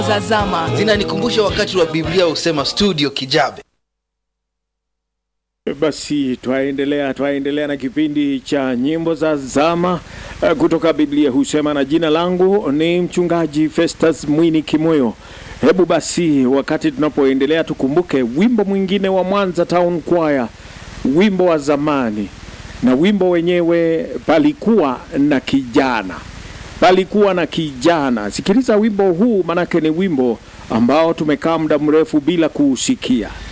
za zama. zinanikumbusha wakati wa Biblia husema studio Kijabe. Basi twaendelea twaendelea na kipindi cha nyimbo za zama eh, kutoka Biblia husema, na jina langu ni mchungaji Festus Mwini Kimoyo. Hebu basi, wakati tunapoendelea, tukumbuke wimbo mwingine wa Mwanza Town Choir, wimbo wa zamani, na wimbo wenyewe palikuwa na kijana, palikuwa na kijana. Sikiliza wimbo huu, manake ni wimbo ambao tumekaa muda mrefu bila kuusikia.